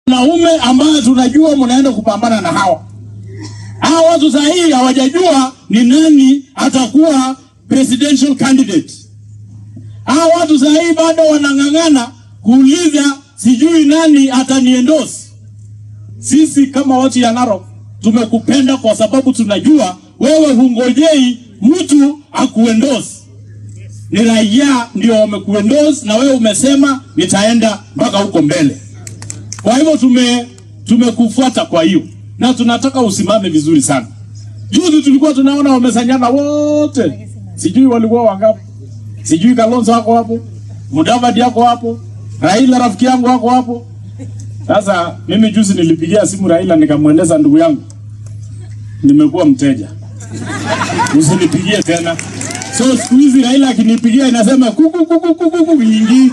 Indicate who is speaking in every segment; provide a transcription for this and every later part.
Speaker 1: wanaume ambayo tunajua mnaenda kupambana na hawa hawa watu saa hii hawajajua ni nani atakuwa presidential candidate. Hawa watu saa hii bado wanang'ang'ana kuuliza sijui nani ataniendorse. Sisi kama watu ya Narok tumekupenda kwa sababu tunajua wewe hungojei mtu akuendorse, ni raia ndio wamekuendorse, na wewe umesema nitaenda mpaka huko mbele. Kwa hivyo tume tumekufuata kwa hiyo, na tunataka usimame vizuri sana. Juzi tulikuwa tunaona wamesanyana wote, sijui walikuwa wangapi, sijui Kalonzo wako hapo, Mudavadi yako hapo, Raila rafiki yangu wako hapo. Sasa mimi juzi nilipigia simu Raila nikamweleza, ndugu yangu, nimekuwa mteja, usinipigie tena. So siku hizi Raila akinipigia inasema kuku kuku kuku kuku nyingi.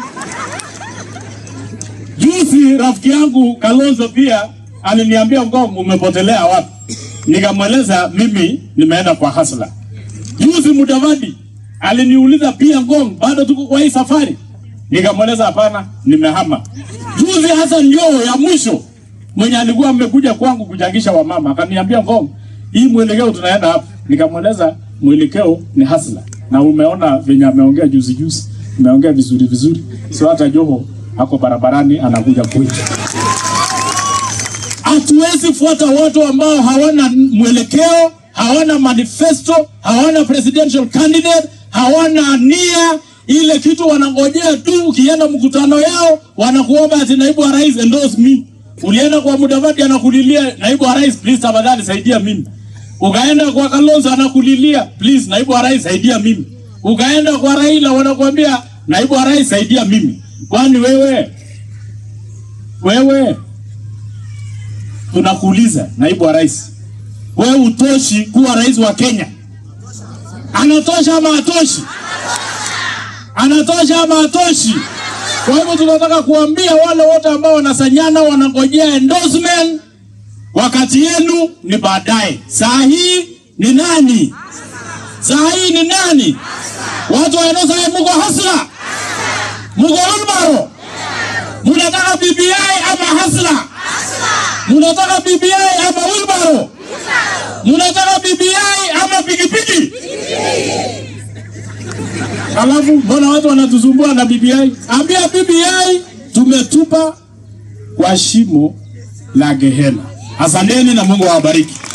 Speaker 1: Juzi rafiki yangu Kalonzo pia aliniambia Ngong, umepotelea wapi? Nikamweleza mimi nimeenda kwa hasla. Juzi Mudavadi aliniuliza pia Ngong, bado tuko kwa hii safari? Nikamweleza hapana, nimehama. Juzi hasa njoo ya mwisho mwenye alikuwa amekuja kwangu kuchangisha wamama akaniambia Ngong, hii mwelekeo tunaenda hapa. Nikamweleza mwelekeo ni hasla, na umeona venye ameongea juzi juzi, ameongea vizuri vizuri, sio hata Joho ako barabarani anakuja kwetu. Hatuwezi fuata watu ambao hawana mwelekeo, hawana manifesto, hawana presidential candidate, hawana nia. Ile kitu wanangojea tu, ukienda mkutano yao wanakuomba ati naibu wa rais endorse me. Ulienda kwa Mudavadi anakulilia naibu wa rais, please tafadhali saidia mimi. Ukaenda kwa Kalonzo anakulilia please, naibu wa rais saidia mimi. Ukaenda kwa Raila wanakuambia naibu wa rais saidia mimi. Kwani wewe wewe, tunakuuliza naibu wa rais, wewe utoshi kuwa rais wa Kenya? Anatosha ama atoshi? Anatosha ama atoshi? Kwa hivyo tunataka kuambia wale wote ambao wanasanyana wanangojea endorsement, wakati yenu ni baadaye. Saa hii ni nani? Saa hii ni nani? Watu wa eneo sasa, mko hasla, mko Olmaro, munataka BBI ama hasla? Munataka BBI ama Wilbaro? Munataka BBI ama pikipiki? Alafu mbona watu wanatusumbua na BBI? Ambia BBI tumetupa kwa shimo la Gehena. Asanteni na Mungu awabariki.